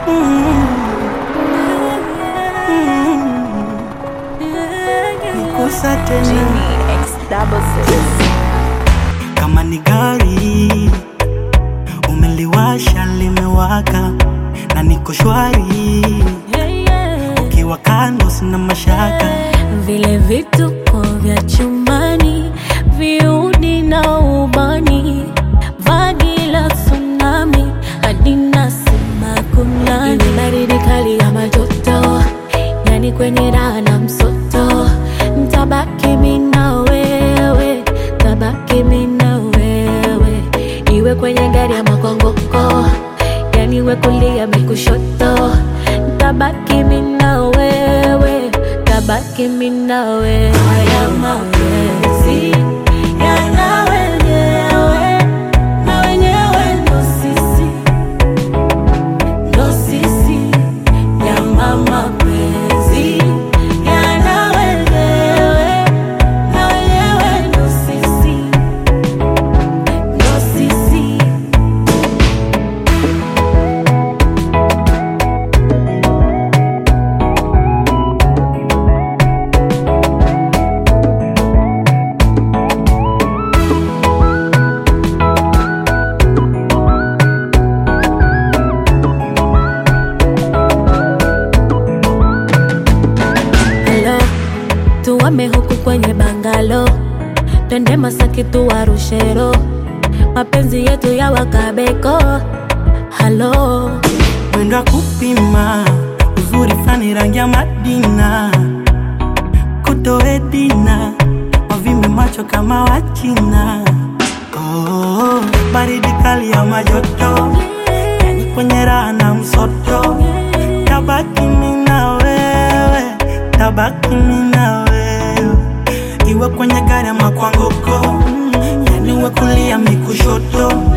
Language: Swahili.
Nikusa tena Jimmy X double six. kama ni gari umeliwasha limewaka na niko shwari ukiwa kando sina mashaka vile vituko vya chumbani viudi na ubani vagi la tsunami hadi nasema kunani Ni baridi kali ya majoto yani kwenye raha na msoto ntabaki mi na wewe tabaki mi na wewe iwe kwenye gari ya makongoko yani we kulia mi kushoto ntabaki mi na wewe tabaki mi na wewe haya mapenzi yana wenyewe na wenyewe ndo sisi ndo sisi nyama mapenzi yana wenyewe na wenyewe ndo sisi ndo sisi Hello, tuwame huku kwenye bangalo, twende Masaki tuwarushero, mapenzi yetu ya wakabeko. Halo, mwendo wa kupima uzuri fani rangi ya Madina kutoe dina wavimbe macho kama Wachina oh, baridi kali ya majoto yani kwenye raha na msoto tabaki mi na wewe tabaki mi na wewe iwe kwenye gari ama kwa ngoko yani we kulia mi kushoto